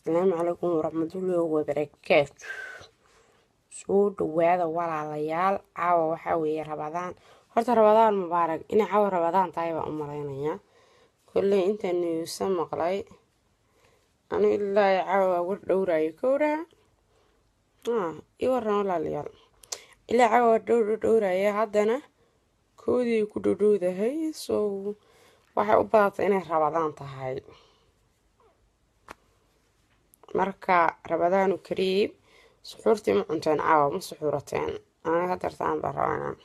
asalaamu calaykum waraxmatullaahi wabarakaatu soo dhawaada walaalayaal caawa waxaa weeye rabadaan horta rabadaan mubaarag inay caawa rabadaan tahay baan u malaynayaa kolley intaan niyuusa maqlay anu ilaa caawa war dhowraayo kowraa ii waran walaalayaal ilaa caawa war dhowr dhowraya haddana koodii ku dhowdhowdahay so waxay u badatay inay rabadaan tahay marka rabadaanu kariib suxuurtii ma cunteen caawa ma suxuurateen aniga hadartaan baa rabanaan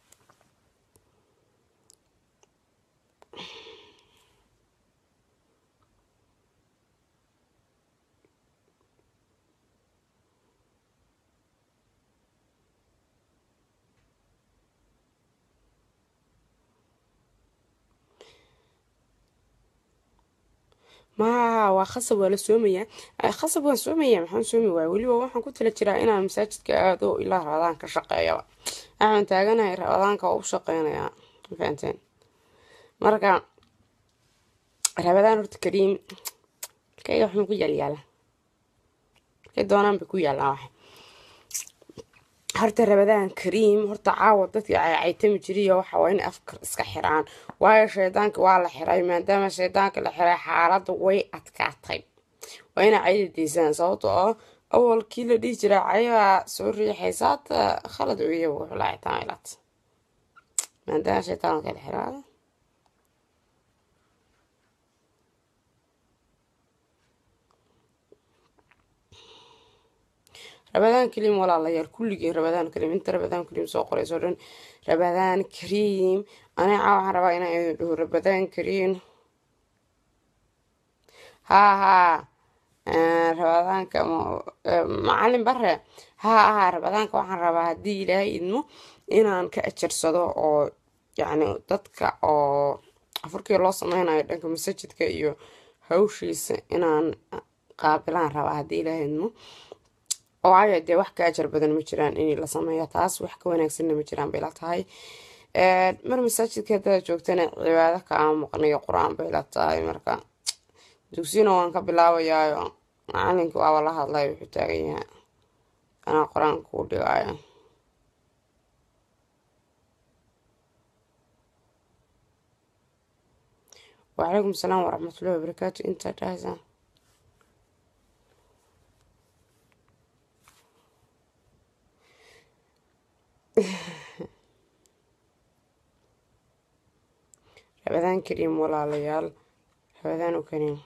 maha waa khasab waa la soomayaa khasab waan soomaya maxaan soomi waaya weliba waxaan ku tala jiraa inaan masaajidka aado ilaa rabadaan ka shaqeeyaba waxaan taaganahay rabadaanka oo u shaqeynayaa mafahanteen marka rabadaan horta kariim markayga waxma ku yaalyaala markay doonaan bay ku yaallaan wax horta rabadaan kariim horta caawa dadkii caycaytami jiriyo waxa waa in afkar iska xiraan waayo shaydaanka waa la xiray maadaama shaydaanka la xiray xaaladda way adkaatay waa inaa cayda daysaan sababto oo awalkii la dhihi jiraa cayabaa soo riixaysa hata khalad weya wuxuu lahay tamilat maadaama shaydaanka la xiraa rabadaan kariim walaalayaal kulligeen rabadaan kariim inta rabadaan kariim soo qorayso dhan rabadaan kariim aniga caa waxaan rabaa inaan idin dhaho rabadaan kariim haa haa rabadaanka macalin bare haa haa rabadaanka waxaan rabaa haddii ilaahay idmo inaan ka ajarsado oo yacni dadka oo afurkii loo sameynayo dhanka masajidka iyo hawshiisa inaan qaabilaan rabaa haddii ilaahay idmo waayo dee wax ka ajar badan ma jiraan in la sameeyo taas wax ka wanaagsanna ma jiraan bay la tahay mar masaajidka haddaad joogtana cibaado kaama maqnayo qur-aan bay la tahay marka dugsina waan ka bilaabayaayo macalinkii waaba la hadlay wuxuu taagan yahay anaa qur-aanka kuu dhigaayo wacalaykum asalaam waraxmatullahi wabarakaatu intaa dhahaysaa rabadaan kariim walaalayaal rabadaan u kariim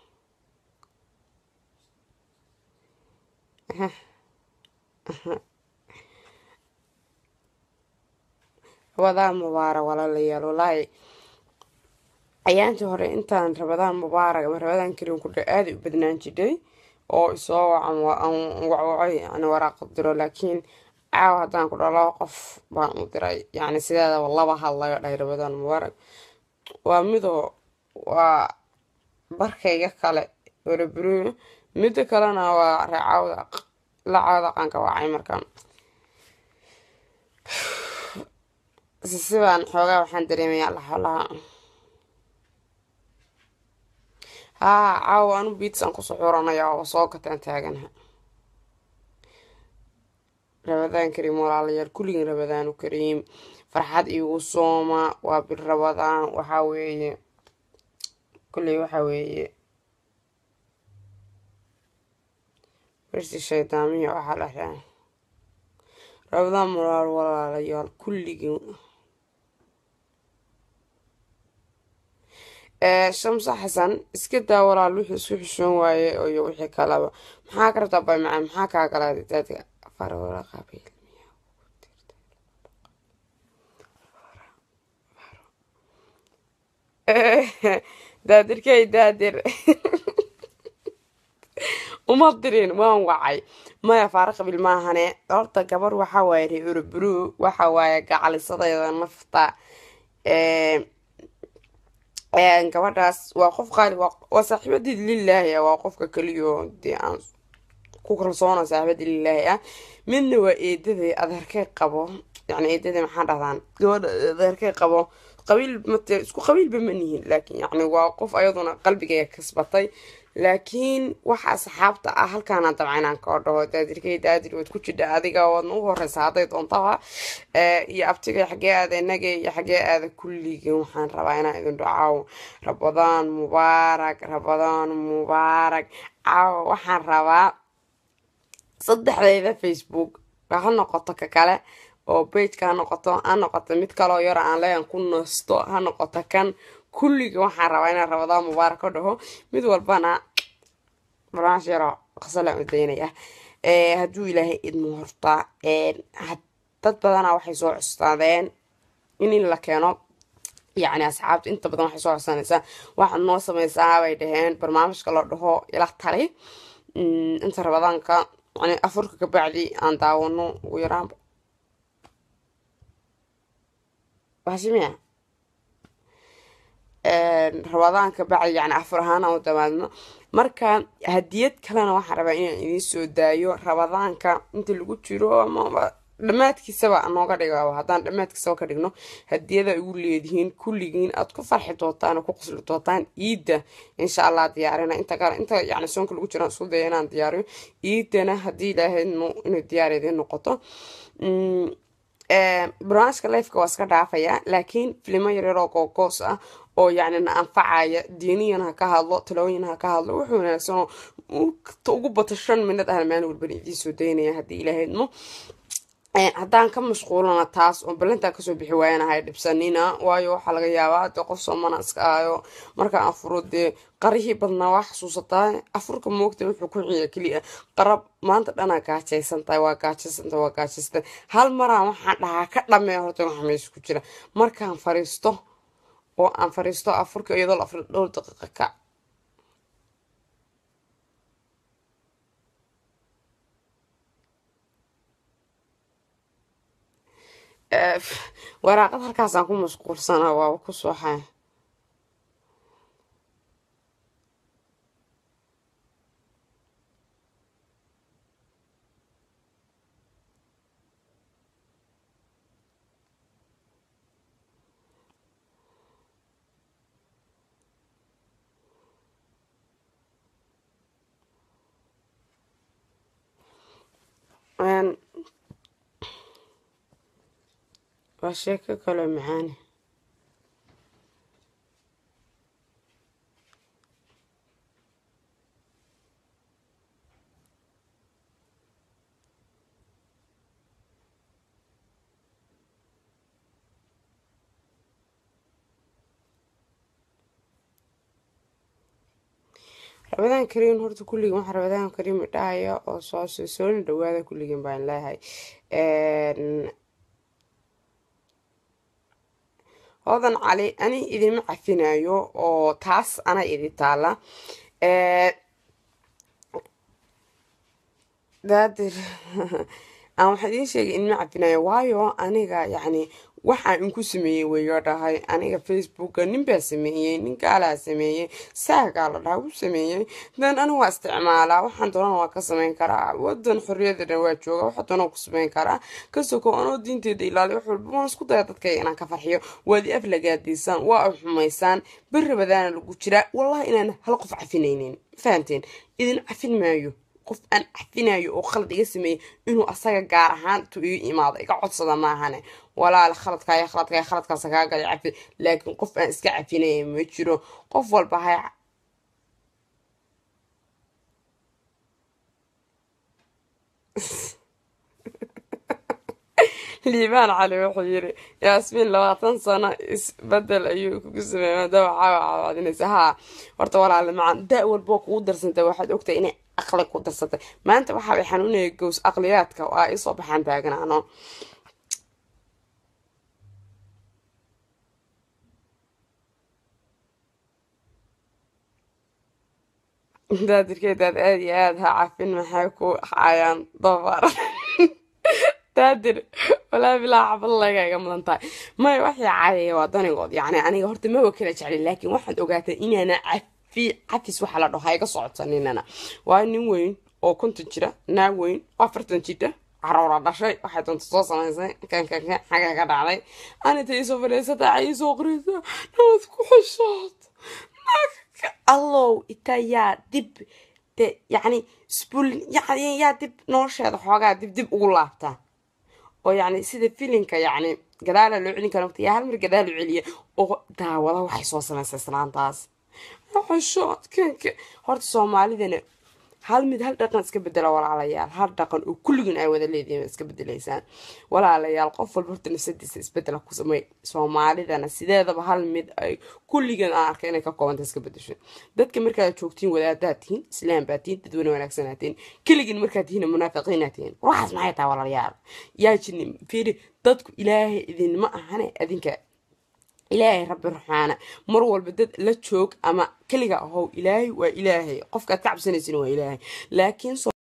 rabadaan mubaarag walaalayaal walaahi ayaantii hore intaan rabadaan mubaarag ama rabadaan kariim ku dha aaday u badnaan jidhay oo isoo wacan wacwacay yani waraaqa diro laakiin caawa haddaan ku dha laba qof baan u diray yacni sideedaba laba hadlayo dhahay rabadaan mubaarag waa midoo waa barkayga kale orabru midda kalena waa reecawda la cawda qanka wacay markaan sibaan xoogaa waxaan dareemayaa laxolaha haa caawa anu biitsaan ku suxuuranaya oo soo gataan taaganaha rabadaan kariim walaalayaal kulligin rabadaanu kariim farxad iigu sooma waa bil rabadaan waxaa weeye kulley waxaa weeye bersi shaydaamiya waxaa la raa rabadaan mulaal walaalayaal kulligin shamse xasan iska daa walaal wixii isku xishoon waaye iyo wixii kalaba maxaa ka rabtaa bay macaan maxaa kaa galaaday daadiga farwala qabiil daadirkay daadir uma dirin waan wacay maya faara qabiil maahane horta gabar waxaa waaye ree urubru waxa waaye gacalisadayda nafta gabadhaas waa qof qaali waa saaxiibadii lilaahi ah waa qofka keliyo dee aan ku kalsoona saaxiibadii lilaahi ah midna waa eedaday adeerkay qabo yani eedadii maxaa dhahdaan gabadha adeerkay qabo qabiil mate isku qabiilba ma nihin laakiin yacni waa qof ayaduna qalbigeega kasbatay laakiin waxa asxaabta ah halkaana dabca inaan kao dhaho daadirkay daadir waad ku jidha adiga waadna u horeysa hadday doontaba iyo abtiga xagee aada inage iyo xagee aada kulligin waxaan rabaa inaan idin dhacaawo rabadaan mubaarak rabadaan mubaarak caawo waxaan rabaa saddexdeyda facebook ha noqoto ka kale oo bageka ha noqoto ha noqoto mid kaloo yaro aan leeyan ku nasto ha noqoto kan kulliga waxaan rabaa inaan rabadaan mubaarak ka dhaho mid walbana barnaamij yaro qasalaan u daynaya hadduu ilaahay idmo horta dad badana waxay soo custaadeen in la keeno yacni asxaabta inta badan waxay soo codsanaysaa waxaad noo sameysaa bay dhaheen barnaamijka la dhaho ila tali inta rabadaanka yani afurka kabacdi aan daawano ugu yaraan waxshimiya rabadaan kabacdi yani afur ahaan aan u damaadno marka hadiyad kalena waxaan rabaa inaan idiin soo daayo rabadaanka inta lagu jiro amaba dhammaadkiisaba nooga dhiga haddaan dhammaadkiisaba ka dhigno hadiyada igu leedihiin kulligiin aad ku farxi doontaan oo ku qosli doontaan iidda insha allah diyaarina inta kale inta yani soonka lagu jiro isku daya inaan diyaariyo iiddana haddii ilaahay inuu diyaar idiin noqoto barnaamijka lifeka waa iska dhaafaya laakiin filimo yaryaroo googoos ah oo yacni na anfacaya diiniyan ha ka hadlo talooyin ha ka hadlo wuxuu wanaagsanoo ugu bato shan minad ahna maalin walbana idiin soo daynaya haddii ilaahay idmo haddaan ka mashquulana taas oo ballantaa kasoo bixi waayanahay dhibsanina waayo waxaa laga yaabaa dee qof soomana iska ahayo markaan afuro dee qarihii badnaa waa xasuusataa afurka moogta wuxuu ku xiya keliya qarab maanta dhanaa gaajaysantahay waa gaajaysantahay waa gaajaysantahay hal maraan waxaan dhahaa ka dhameeya horta waxa meesha ku jira markaan fariisto oo aan fariisto afurka iyadoo la afri dhowr daqiiqa ka waraaqad halkaasaan ku mashquulsanaa waaba ku sooxay waa sheeko kaloo macaane rabadaan kariim horta kulligin waxaa rabadaan kariim idhahaya oo soo sooni dhawaada kulligin baan leeyahay hodan cali ani idinma cafinayo oo taas ana idi taala daadir aan waxaa idiin sheegay idinma cafinayo waayo aniga yacni waxaan inku sameeyey weyo dhahay aniga facebooka ninbaa sameeyey nin gaalaa sameeyey saagaa la dhaha wuu sameeyey dan aniga waa isticmaalaa waxaan doonana waa ka sameyn karaa wadan xorriyadana waa jooga waxa doona ku sameyn karaa kasoko anoo diinteeda ilaaliy wax walba waan isku daya dadkayga inaan ka farxiyo waad i aflagaadiisaan waa u xumaysaan beri badaana lagu jiraa wallahi inaan hal qof cafinaynin fahamteen idin cafin maayo qof aan cafinayo oo khalad iga sameeyey inuu asaga gaar ahaan tu igu imaado iga codsada maahane walaal khaladkaaya khaladkaaya khaladkaasa kaa galay cafi laakiin qof aan iska cafinaya ma jiro qof walba hay liibaan cali wuxuu yiri yaasmiin labaatan sano isbedel ayuu kugu sameeyey maadaama caawa caawacdinaysa haa horta walaale macaan da walboo kugu darsantay waxaad ogtahay inay aqli ku darsantay maanta waxaa way xanuunaya gows aqliyaadka oo ay isoo baxaan taaganaano daadirkeedaad aada iyo aada ha cafin maxay ku hayaan dabar daadir walaa bilaa xabad laga iga mudan tahay may waxay caadaya waa danigood yacni aniga horta maba kala jeclin laakiin waxaad ogaatay inaana cafi cafis waxa la dhaho ha iga socotaninana waa nin weyn oo konton jira naag weyn oo afartan jira caruura dhashay waxay doonta soo samaysay kankanka xagga ka dhacday anita iisoo fadhiisata iisoo qoraysa nabad ku xishood allow ita yaa dib de yacni sbul yani yaa dib nolosheeda xoogaa dib dib ugu laabtaa oo yacni sida filinka yacni gadaala loo celin kara yaa hal mar gadaal u celiya oo daawada waxay soo samaysay islaantaas xishood kanka horta soomaalidana hal mid hal dhaqan iska bedela walaalayaal hal dhaqan oo kulligiin ay wada leedihiin iska bedelaysaan walaalayaal qof walba horta nafsadiisa isbedela ku samey soomaalidana sideedaba hal mid ay kulligiin aan arkay inay ka koobanta iska bedesho dadka markaad joogtiin wadaadaad tihiin islaam baa tihiin dad wana wanaagsanaa tihiin keligiin markaad tihiin munaafiqiinaa tihiin waxaas maxay tahay walaalayaal yaa jini fiiri dadku ilaahay idinma ahane adinka ilaahay rabbi raxmaana mar walba dad la joog ama keliga ahow ilaahay waa ilaahay qofkaad ka cabsanaysin waa ilaahay laakiin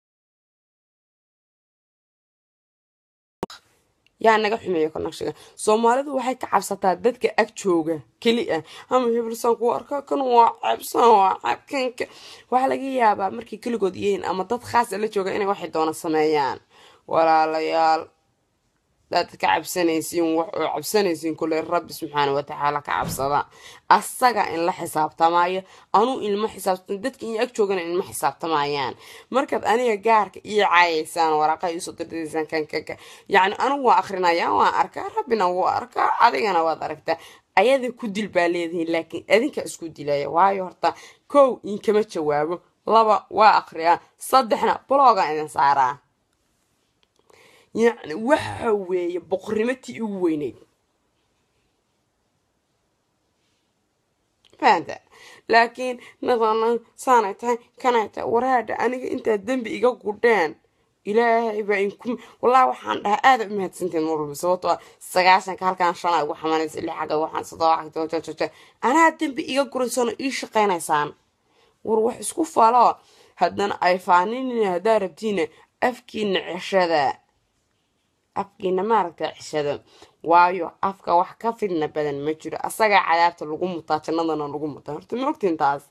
yaa naga xumeeya konagshiga soomaalidu waxay ka cabsataa dadka ag jooga keli ah ama hebelsan kuwa arkaa kan waa ceebsan waa ceebkanka waxaa laga yaabaa markay keligood yihiin ama dad khaasa la jooga inay waxay doona sameeyaan walaalayaal daad ka cabsanaysiin wax oo cabsanaysiin kule rabbi subxaana watacaala ka cabsada asaga in la xisaabtamaayo anuu ilma xisaabtam dadka in ag joogana ilma xisaabtamayaan markaad aniga gaarka ii caayaysaan waraqa iisoo dirdaysaan kankanka yacni anigu waa akrinaya waan arkaa rabbina wuu arkaa adigana waad aragtaa ayada ku dil baa leedihiin laakiin adinka isku dilaya waayo horta kow inkama jawaabo laba waa akriyaa saddexna blooga idin saaraa yacni waxa weeye boqornimo tii ugu weyneyd fahamta laakiin nadanan saanay tahay kanay tahay waraadha aniga intaad dembi iga gudheen ilaahay baa inku wallahi waxaan dhahaa aada u mahadsantiin mar walba sababtoo sagaashanka halkaan shanaa igu xamanaysa lix xagga waxaan sadoo xagta anaa dembi iga guraysano ii shaqaynaysaan war wax isku falo haddana ay faaninina haddaa rabtiina afkiina ceshada afkiina maaragta cishada waayo afka wax ka fidna badan ma jiro asagaa cadaabta lagu mutaa jannadana lagu mutaa horta ma ogtiin taas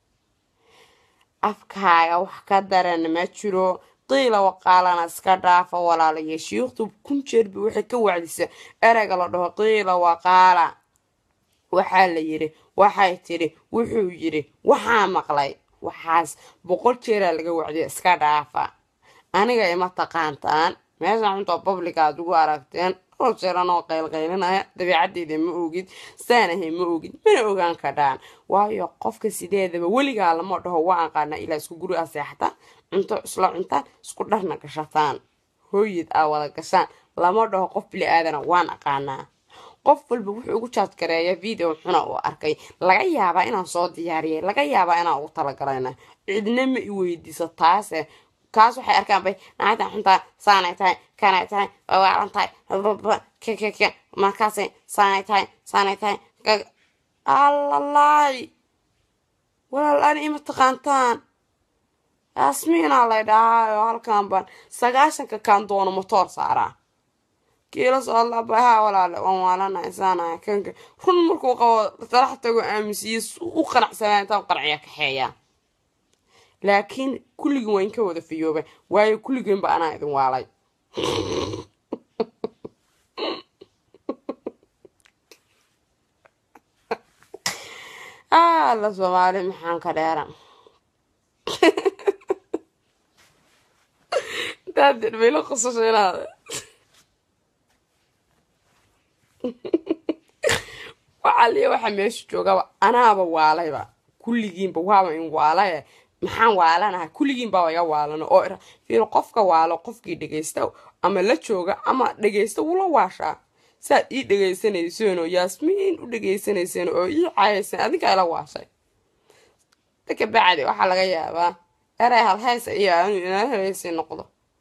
afkaaga wax ka daran ma jiro qiila waqaalana iska dhaafa walaalayo shiikhtu kun jeerba waxay ka wacdisa ereyga la dhaho qiila waqaala waxaa la yiri waxay tidhi wuxuu yiri waxaa maqlay waxaas boqol jeeraa laga wacdiya iska dhaafa aniga ima taqaantaan meeshaan cuntoo public aad ugu aragteen dhowr jeeran oo qaylqaylinaya dabiicadeyda ma ogid saanahay ma ogid mana ogaan kadhaan waayo qofka sideedaba weligaa lama dhaho waa aqaanaa ilaa isku guri a seexataan cunto isla cuntaan isku dharna gashataan hooyad aa wada gashaan lama dhaho qof bili aadana waan aqaanaa qof walba wuxuu ugu jaaj gareeya video xuna uu arkay laga yaabaa inaan soo diyaariyay laga yaabaa inaan ugu talagalayna cidna ma i weydiiso taase kaas waxay arkaan bay naagtan xuntaa saanay tahay kanay tahay waalan tahay kkk markaasay saanay tahay saanay tahay allalaay walaal ani ima taqaantaan asmiinaa lay dhahaayo halkan baan sagaashanka kaan doono motoor saaraa kiila soodlabaha walaale waan waalanahay saanaya kanka run markuu qabo talax tago aaminsiiye u qanacsanaa intaan qanciya kaxeeyaa laakiin kulligin waa inka wada fiyooba waayo kulligiinba anaa idin waalay alla soomaali maxaan ka dheeran daadir bayla qosasho inaad waxaliya waxa meesha joogaba anaaba waalayba kulligiinba waaba in waalaye maxaan waalanaha kulligiinbaa iga waalano oo fiir qofka waalo qofkii dhegaysta ama la jooga ama dhegaysta wula waashaa saad ii dhagaysanayseen oo yaasmiin u dhagaysanayseen oo ii caayayseen adinkaa ila waashay dadka bacdi waxaa laga yaabaa eray halhaysa iyo aanu inaa helaysi noqdo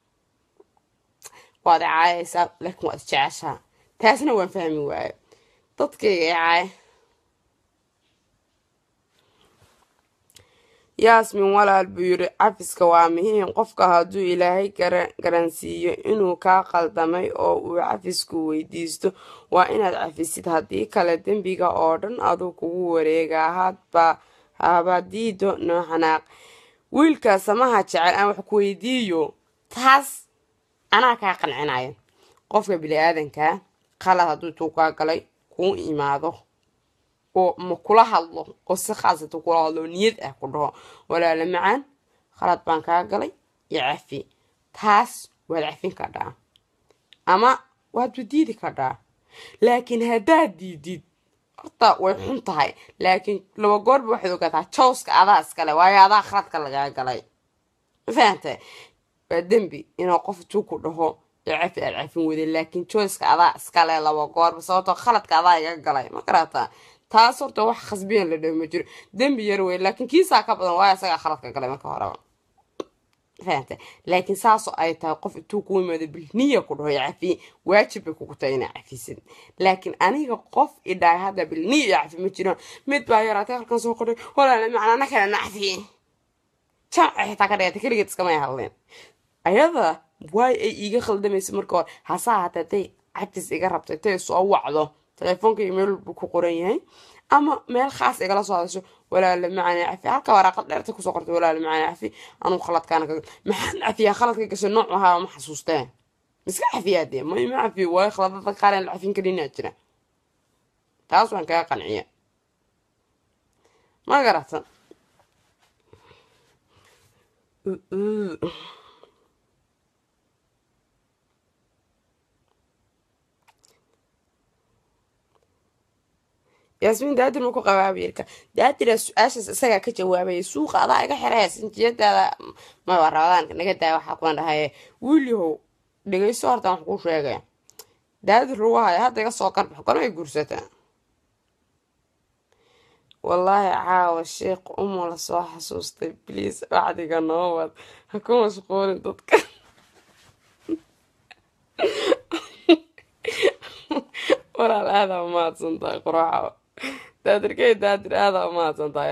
waad i caayaysaa laakiin waad jeceshaa taasna waan fahmi waayo dadkayga i caaya yaasmin walaal buu yiri cafiska waa muhiim qofka hadduu ilaahay garansiiyo inuu kaa qaldamay oo uu cafisku weydiisto waa inaad cafisid haddii kale dembiga oo dhan aduu kugu wareegaa hadba habadiido noo xanaaq wiilka samaha jecel aan wax ku weydiiyo taas anaa kaa qancinaya qofka bini-aadankaa qalad hadduu tuu kaa galay kuu imaado oo ma kula hadlo oo si khaasata kula hadlo oo niyad ah ku dhaho walaala macaan khalad baan kaa galay iyo cafi taas waad cafin kadhaa ama waad wadiidi kadhaa laakiin haddaad diidid horta way xun tahay laakiin laba goorba waxaad ogaataa jawska adaa iskale waayo adaa khaladka lagaa galay ma fahanta waa dembi inuu qof tuu ku dhaho ee cafi aad cafin weyday laakiin jawska adaa iskale laba goorba sababtoo khaladka adaa iga galay ma garataa taas horta wax khasbiyan la dhaho ma jiro dembi yar wey laakiin kiisaa ka badan waayo isagaa khaladka galay marka horeba fahanta laakiin saasoo ay tahay qof intuu ku yimaado bilniya ku dhaho cafiye waajib bay kugu tahay inaa cafisid laakiin aniga qof idhaay hadda bilniya iyo cafi ma jiraan mid baa yaraatay halkan soo qodhay walaala macnaana kale na cafiye jamca xitaa ka dhigata keligeed iskamay hadleen ayada waay ay iiga khaldamaysa marka hore hase ahaatee tay cabtis iga rabtay tay soo wacdo telefoonka iyo meel buu ku qoran yahay ama meel khaas igala soo hadasho walaala macaane cafi halka waraaqad dheerta kusoo qortay walaala macaane cafi anuu khaladkaana ka maxaan cafiyaa khaladka gashay nooc ahaa ma xasuustee miska cafiyaa dee ma ima cafiyo waayo khaladada qaar aan la cafin karinaa jira taas waan kaga qanciya ma garatan yaasmiin daadir ma ku qabaa wiilka daadira su-aashaas isagaa ka jawaabaya suuqa adaa iga xiraya sinjiyadaada maba rabadaanka naga daaya waxaa kuwan dhahaye wiilyahow dhegeyso horta wax kuu sheegaya daadir lagu haya hadda iga soo karbax gormay guursataa wallaahi caawa sheekh umo la soo xasuustay bliis wacdiga noo wad ha ku mashquulin dadka walaal aadaa umahadsan tahay quraaxa daadirkey daadir aadaa umahadsan tahay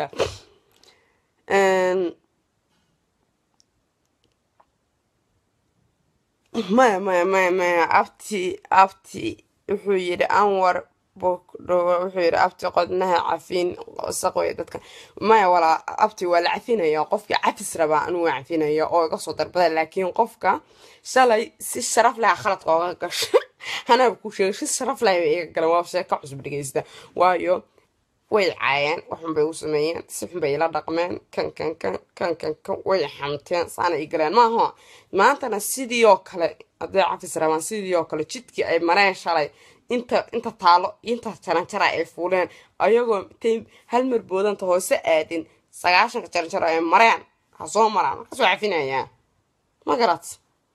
maya maya maya maya abti abti wuxuu yidhi anwar wuxuu yidhi abti qodnaha cafiin wasaq wey dadka maya walaa abti waa la cafinaya qofkii cafis rabaa anuu waa cafinaya oo iga soo darbada laakiin qofka shalay si sharaf laha khaladka ooga gasha hanaaba ku sheegay si sharaf lahay bay iga galeen waa sheeko cusub dhegeysta waayo way caayeen waxun bay u sameeyeen si xun bay ila dhaqmeen kan kan kan kan kan kan way xamteen saana i galeen maaha maantana sidii oo kale hadday cafis rabaan sidii oo kale jidkii ay mareen shalay inta inta taalo inta jaranjara ay fuuleen ayagoo intay hal mar boodanta hoose aadin sagaashanka jaranjaro ay mareen ha soo maraan markaasoo cafinayaa ma garat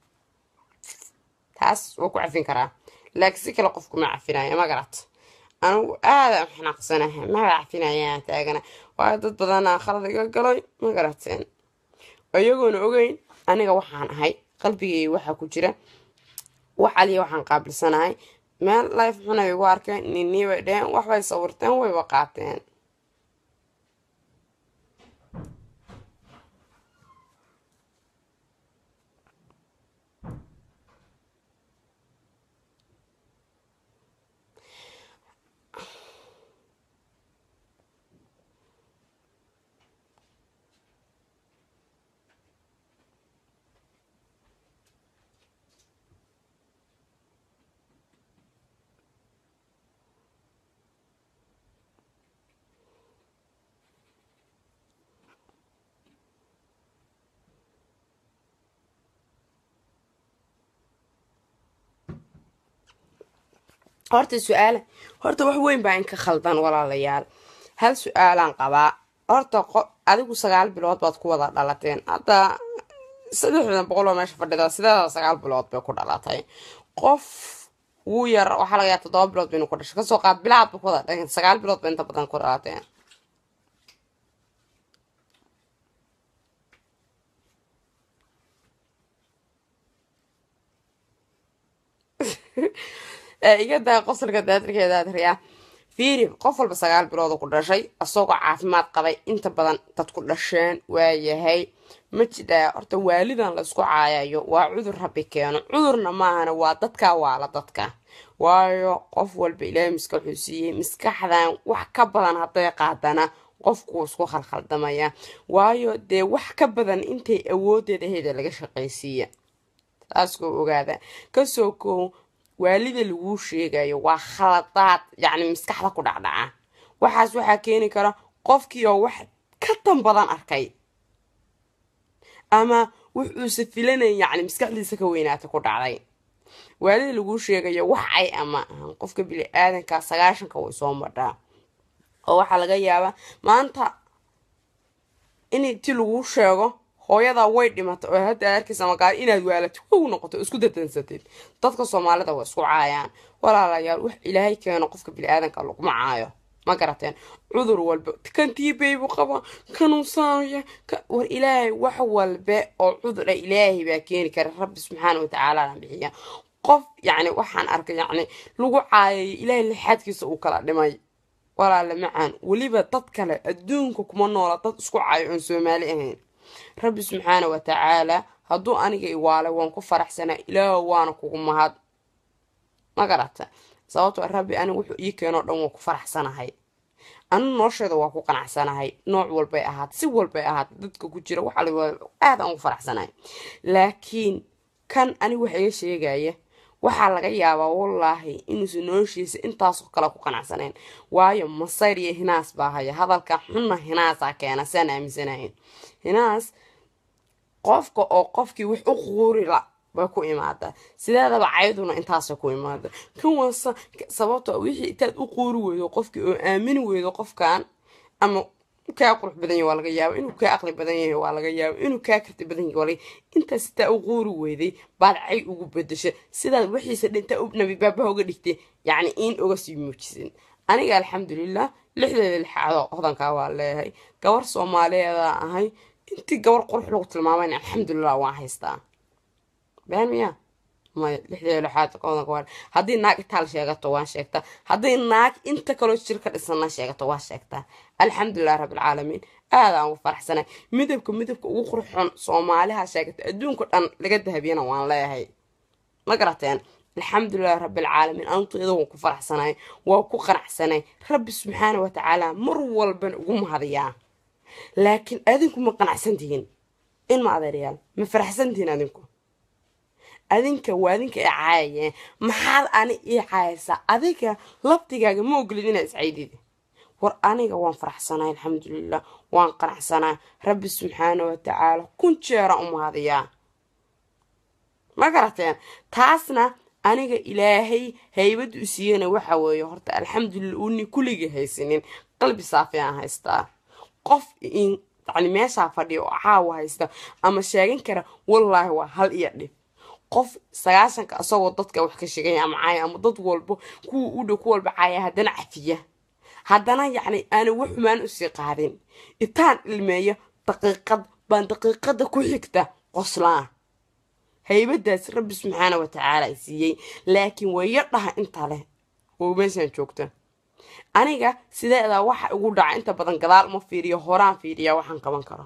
taas wuu ku cafin karaa laakiin si kale qofku ma cafinaya ma garat anigu aada xanaaqsanaha maba cafinayaan taagana waayo dad badanaa khalad iga galay ma garateen iyagoona ogeyn aniga waxaan ahay qalbigay waxaa ku jira wax aliya waxaan qaabilsanahay meel life xunay igu arkeen ninii bay dheheen waxbay sawirteen wayba qaateen horta su-aala horta wax weyn baa inka khaldan walaalayaal hal su-aalaan qabaa horta adigu sagaal bilood baad ku wada dhalateen hadda saddexdan boqol oo meesha fadhida sideeda sagaal bilood bay ku dhalatay qof wuu yar waxaa laga yaa toddoba bilood baynu ku dhashay kasoo qaad bilaad ba ku wada dhageen sagaal bilood ba inta badan ku dhalateen iga daa qosolka daadirkeedaadiryaa fiiri qof walba sagaal bilooda ku dhashay isagoo caafimaad qabay inta badan dad ku dhasheen waayahay ma jidhaa horta waalidan laysku caayayo waa cudur rabbi keeno cudurna maahana waa dadka waala dadka waayo qof walba ilaahay maskaxuu siiyey maskaxdan wax ka badan hadday qaadana qofkuu isku khalkhaldamaya waayo dee wax ka badan intay awoodeeda heda laga shaqaysiiya taas koo ogaada kasoo koow waalida laguu sheegayo waa khaladaad yacni maskaxda ku dhacdhaca waxaas waxaa keeni kara qofkii oo wax ka tan badan arkay ama wuxuuse filanay yacni maskaxdiisa ka weynaata ku dhacday waalida laguu sheegayo wax ay ama ahan qofka bili aadanka sagaashanka way soo madhaa oo waxaa laga yaabaa maanta in ti laguu sheego hooyadaa way dhimatay oo hadda arkaysa magaalo inaad waalato wow noqoto isku dadansatid dadka soomaalida waa isku caayaan walaalayaal wax ilaahay keeno qofka bili-aadanka laguma caayo ma garateen cudur walba kan tiibeybu qaba kanuunsaaya war ilaahay wax walbe oo cudura ilaahay baa keeni kara rabbi subxaana watacaala bixiya qof yacni waxaan arkay yacni lagu caayay ilaahay lixaadkiisa uu kala dhimay walaale macaan weliba dad kale adduunka kuma noola dad isku caayo oon soomaali ahayn rabbi subxaana wa tacaala hadduu aniga iwaalay waan ku faraxsanaa ilaah waana kugu mahad ma garata sababtoo rabbi aniga wuxuu ii keenoo dhan waan ku faraxsanahay anu nolosheeda waa ku qanacsanahay nooc walbay ahaat si walbay ahaat dadka ku jira waxa aad aan ugu faraxsanahay laakiin kan aniga wax iga sheegaya waxaa laga yaabaa wallaahi inuusan noloshiisa intaasoo kale ku qanacsanayn waayo masayr iyo hinaas baa haya hadalka xunna hinaasaa keena saan aaminsanahayn hinaas qofka oo qofkii wax u quurila bay ku imaadaa sideedaba cayduna intaasay ku imaada kan waasa sababto wixii intaad u quuri weydo qofkii oo aamini weydo qofkan ama kaa qurux badan yahay waa laga yaaba inuu kaa aqli badan yahay waa laga yaaba inuu kaa karti badan yahay waa laga intaas sitaa u quuri weyday baad cay ugu bedesha sidaad wixiisa dhinta u nabi baabaha uga dhigtay yacni in uga sii muujisin aniga alxamdulilah lixdeeda lixaadoo hodankaa waa leeyahay gabar soomaaliyeeda ahay intii gabar qurux lagu tilmaamayna alxamdulilah waan haystaa been miya maya lixdeeda lixaad hodanka waa haddii naag itaal sheegato waan sheegtaa haddii naag inta kaloo jir ka dhisana sheegato waan sheegtaa alxamdulilah rabbilcaalamiin aadaan ugu faraxsanay midabka midabka ugu qurxoon soomaaliha sheegata adduunka dhan laga dahabiyana waan leeyahay ma garateen alxamdulilah rabbilcaalamiin anteeda waan ku faraxsanay waa ku qanacsanay rabbi subxaana wa tacaala mar walban ugu mahadiyaa laakiin adinku ma qanacsantihiin in ma adeeryaal ma faraxsantihiin adinku adinka waa adinka i caayayeen maxaad ani ii caayaysaa adiga laftigaaga ma ogolid inaa iscaydid war aniga waan faraxsanay alxamdulilah waan qanacsanaa rabbi subxaana wa tacaala kun jeeraan u mahadiyaa ma garateen taasna aniga ilaahay haybadda u siiyana waxa weeye horta alxamdulilah uuni kulligii haysanin qalbi saafi aan haystaa qof yani meeshaa fadhiya oo caawa haysta ama sheegan kara wallaahi waa hal iyo dhib qof sagaashanka isagoo dadka wax ka sheegaya ama caaya ama dad walbo kuwa u dhow ku walba caaya haddana cafiya haddana yacni aana wax xumaan usii qaadin intaan ilmeeyo daqiiqad baan daqiiqada ku xigta qoslaa haybadaas rabbi subxaana wa tacaala ay siiyey laakiin waya dhaha inta leh oo meeshaan joogta aniga sideedaa waxa igu dhaca inta badan gadaal uma fiiriyo horaan fiiriyaa waxaan qaban karo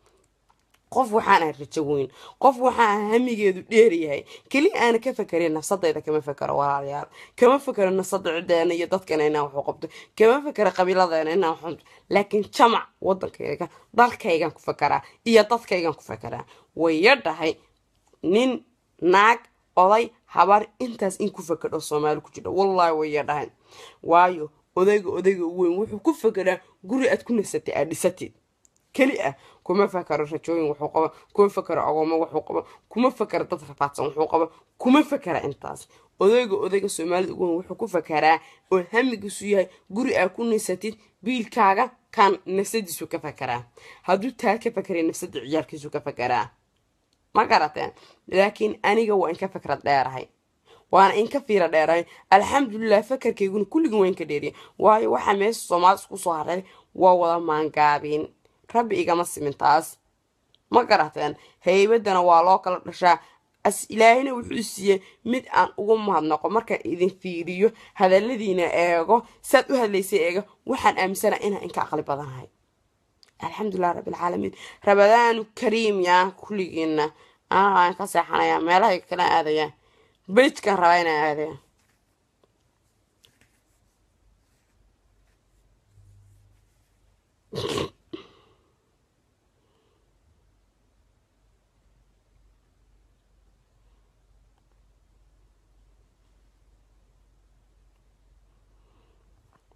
qof waxaan ahay rajo weyn qof waxaan hamigeedu dheeryahay keli aana ka fakerin nafsadayda kama fakero walaalayaal kama fakero nafsada cideena iyo dadkana inaan waxu qabto kama fakero qabiiladeena inaan waxu laakiin jamac wadankayga dalkaygan ku fakeraa iyo dadkaygan ku fakeraa waya dhahay nin naag oday habar intaas in ku fakedho soomaali ku jira wallaahi waya dhahay waayo odayga odayga weyn wuxuu ku fakeraa guri aad ku nasatay aad dhisatid keli ah kuma fakaro rajooyin wuxuu qaba kuma fakaro agoomo wuxuu qaba kuma fakaro dad rafaadsan wuxuu qaba kuma fakara intaas odayga odayga soomaalida ugu weyn wuxuu ku fakaraa oo hamigiisu yahay guri aa ku nisatid biilkaaga kan nafsadiisu ka fakaraa hadduu taa ka fakaray nafsada ciyaalkiisu ka fakaraa ma garateen laakiin aniga waa inka fakrad dheerahay waana inka fiira dheerahay alxamdulilah fakarkayguna kulligin waa inka dheeriya waayo waxaa meesha soomaalida isku soo haray waa wada maangaabin rabbi igama simin taas ma garateen haybadana waa loo kala dhashaa as ilaahina wuxuu siiyey mid aan ugu mahadnaqo markaan idin fiiriyo hadaladiina eego saad u hadlaysay eega waxaan aaminsana inaan inka aqli badanahay alxamdulilah rabbilcaalamiin rabadaanu kariim yaa kulligiina aan ka seexanayaa meelahay kala aadayaa bejkan rabaa inaan aadaya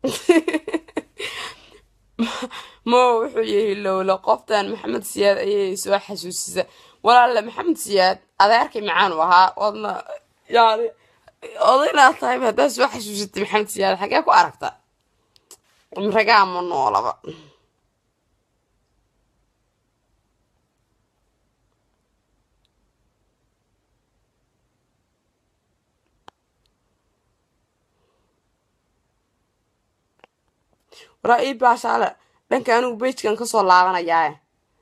mo wuxuu yiri lowla qoftan maxamed siyaad ayay soo xasuusisa walaale maxamed siyaad adeerkay macaan u ahaa oodna yani odaynaad tahay haddaad soo xasuusatay maxamed siyaad xagee ku aragta ragaa ma noolaba waraa ii baashaale dhanka anigu bejkan kasoo laabanayaae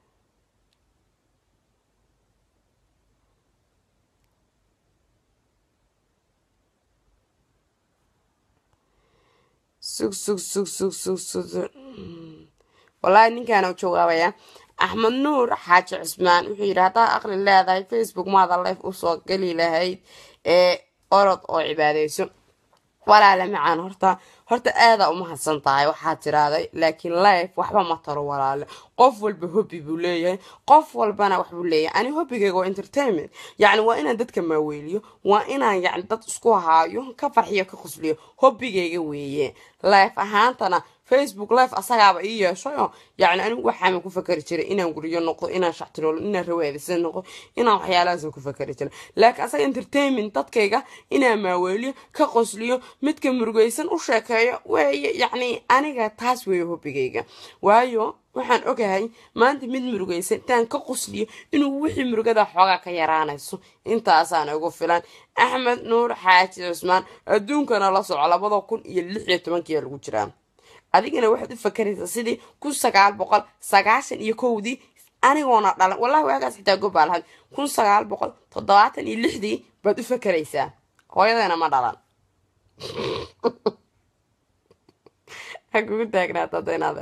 sug sug sug sug sug sug wallaahi ninkaana jawaabaya axmed nuur xaaji cusmaan wuxuu yidhi haddaa aqli leedahay facebook maada life usoo geli lahayd ee orod oo cibaadeyso walaale macaan horta horta aadaa umahadsan tahay waxaa tiraaday laakiin life waxba ma taro walaale qof walba hobbi buu leeyahay qof walbana waxbuu leeyahay ani hobbigayga waa entertainment yacni waa inaan dadka maaweeliyo waa inaan yacni dad isku haayo ka farxiyo ka qusliyo hobbigayga weeye life ahaantana facebook life asagaaba ii yeeshayo yacni anigu waxaama ku fakari jiray inaan guriyo noqdo inaan shactiroolo inaan rawaadisan noqdo inaan waxyaalahaasa ku fakari jiray laakiin asaga entertainment dadkayga inaan maaweeliyo ka qosliyo midka murugaysan u sheekeeyo weeye yacni aniga taas weeye hobbigayga waayo waxaan ogahay maanta mid murugaysan intaan ka qosliyo inuu wixii murugada xoogaa ka yaraanayso intaasaan ugu filan axmed nuur xaaji cusmaan adduunkana la soco labada kun iyo lix iyo tobankiyaa lagu jiraa adigana waxaad u fakaraysaa sidii kun sagaal boqol sagaashan iyo kowdii anigoona dhalan wallahi waagaas xitaa gobaa lahayd kun sagaal boqol toddobaatan iyo lixdii baad u fakaraysaa hooyadana ma dhalan ha kugu taagnaata daynaade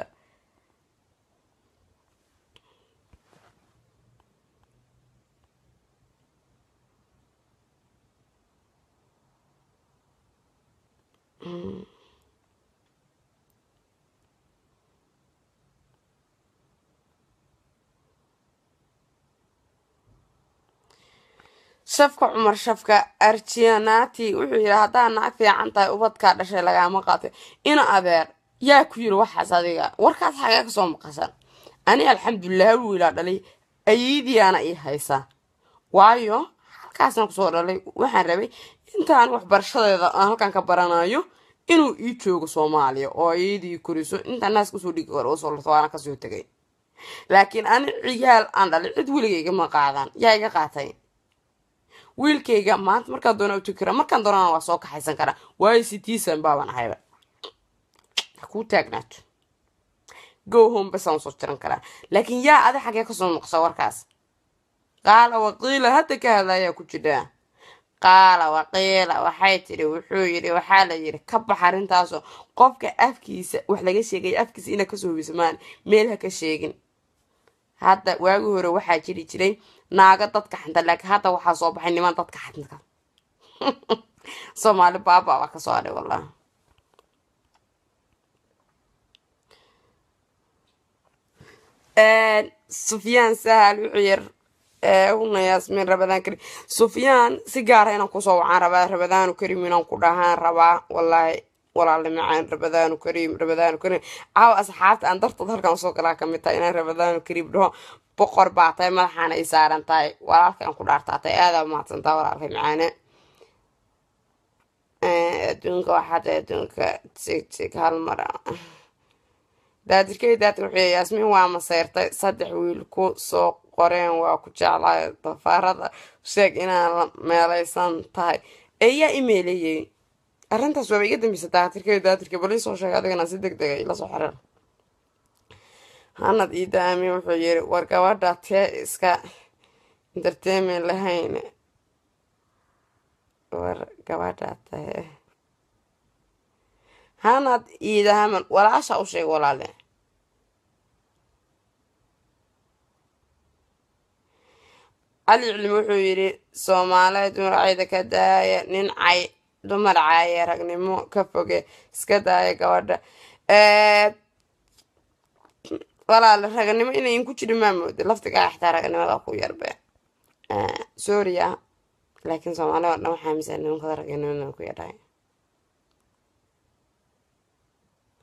shafka cumar shafka arjianati wuxuu yidhi haddaa naag fiican tahay ubadkaa dhashay lagaama qaatay ina adeer yaa ku yiri waxaas adiga warkaas xagee kasoo maqashan ani alxamdulilah wiilaa dhalay ayiidiyaana ii haysaa waayo halkaasaan kusoo dhalay waxaan rabay intaan waxbarashadeeda aan halkan ka baranayo inuu ii joogo soomaaliya oo ayadii koriso intaan naas kasoo dhigi karo usoo larto waana kasoo tegay laakiin ani ciyaal aan dhalay cid weligayga ma qaadaan yaa iga qaatay wiilkayga maanta markaan doona utugi karaa markaan doonana waa soo kaxaysan karaa waayo citizen baabaan ahayba hakuu taagnaato go home basaan soo jiran karaa laakiin yaa adi xagee kasoo noqsa warkaas qaala waqiila hadda ka hadlayaa ku jidhaa qaala waqiila waxay tidhi wuxuu yidhi waxaa la yidhi ka bax arrintaasoo qofka afkiisa wax laga sheegaya afkiisa inaa kasoo hubisamaan meel ha ka sheegin hadda waagi hore waxaa jiri jiray naago dadka xanta laakiin hadda waxaa soo baxay niman dadka xanta soomaali baaba baa kasoo adhay wallah sufyaan sahal wuxuu yir huna yaasmiin rabadaan karim sufyaan si gaara inaan kusoo wacaan rabaa rabadaanu karim inaan ku dhahaan rabaa wallaahi walaale macaan rabadaanu kariim rabadaanu kariim caawa asxaabta aan dartood halkan usoo galaa kamid tahay inaan rabadaanu kariim dhaho boqor baa tahay madaxaana ay saaran tahay walaalkaan ku dhaartaatay aadaa umahadsantaa walaalkay macaane adduunka waxaa tahay adduunka tig tig hal mar daadirkay daadir wuxuu yaasmiin waa maseyrtay saddex wiil ku soo qoreen waa ku jeclay dafaarada sheeg inaan la meelaysan tahay eeyaa imeeleeyey arrintaas waaba iga dambeysa daatirkay daadirka bali soo sheegay adigana si deg dega ila soo xirir hanad iida aamin wuxuu yiri war gabadha tee iska entertainment lahayn war gabadha tahe hanad iida haman walaasha u sheeg walaale cali cilmi wuxuu yidhi soomaaliyeed muracayda ka daaya nin cay dumar caaye ragnimo ka foge iska daaya gabadha walaale raganimo inayn ku jirin maa mooda laftigaa xataa raganimada ku yarbe soria laakiin soomaalida oo dhan waxaa mise nimankada raganimada ku yadhahay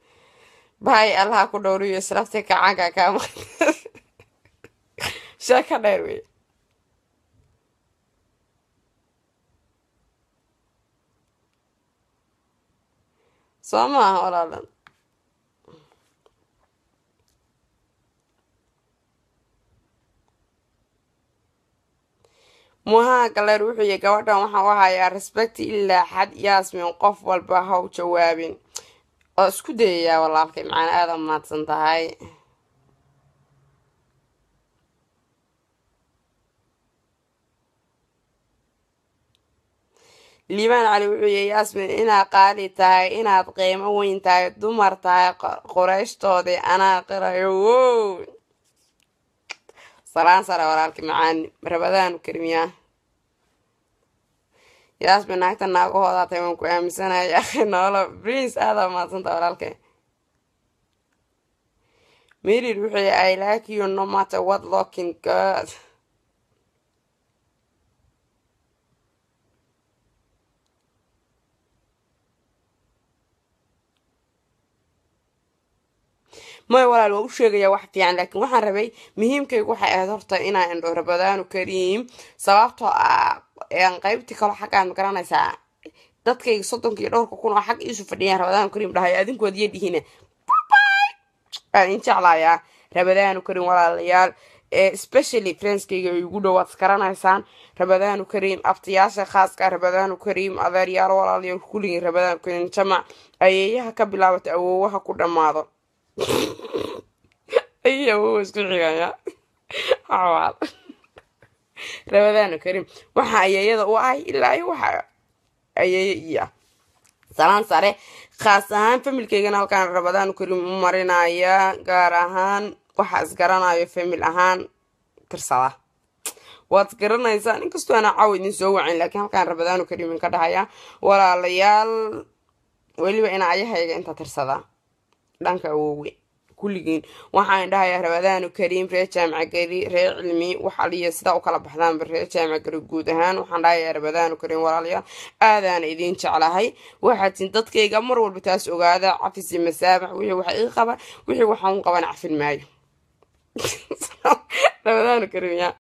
bahay allaha ku dhowriyo islafti kacaanka kaama sheeka dheer wey soo maaha walaalan muhaa galeer wuxuu yihi gabadhan waxaan u hayaa respect ilaa xad yaasmin qof walba haw jawaabin oo isku dayayaa walaalkay macana aada mahadsan tahay liibaan cali wuxuu yihi yaasmin inaad qaali tahay inaad qiimo weyn tahay dumar tahay qoreyshtoodii anaa qirayo wow salaan sare walaalkii macaani rabadaanu karimiyaa yaasmin naagta naagahoodaa tahay waan ku aaminsanaya akhi noolo prince aada mahadsanta walaalkay mirir wuxuu yihi i like you no matter what looking good may walaal waa u sheegayaa wax fiican laakiin waxaan rabay muhiimkaygu waxay ahayd horta inaa indho rabadaanu kariim sababtoo ah aan qaybtii kalo xaggaan ma garanaysaa dadkayga soddonkii dhowrka kun oo xag iisu fadhiyaan rabadaanu kariim dhahay adinkood iyo dhihine aan in jeclayaa rabadaanu kariim walaalayaal especially friendskayga igu dhowaad isgaranaysaan rabadaanu kariim abtiyaasha khaaska rabadaanu kariim adeeryaal walaalayaal kulligii rabadaanu kariim jamac ayeeyaha ka bilaabata awoowaha ku dhammaado ay awowa isku xigaya xawaal rabadaanu kariim waxa ayeeyada u ahay ilaa iyo waxa ayeeye iyo ah salaan sare khaas ahaan familkeygana halkaan rabadaanu kariim u marinaya gaar ahaan waxa isgaranayo famil ahaan tirsada waad isgaranaysaan inkastoo ana caawa idin soo wacin laakiin halkaan rabadaanu kariimin ka dhahaya walaalayaal weliba ina ayahayga inta tirsada dhanka awoowe kulligiin waxaan dhahayaa rabadaanu kariim reer jaamaca gari reer cilmi wax aliya sidaa u kala baxdaanba reer jaamaca gari guud ahaan waxaan dhahayaa rabadaanu kariim walaalayaal aadaana idiin jeclahay waxaatin dadkayga mar walba taas ogaada cafisi masaabax wixii wax ii qaba wixii waxaan u qaban cafin maayo rabadaanu kariim yaa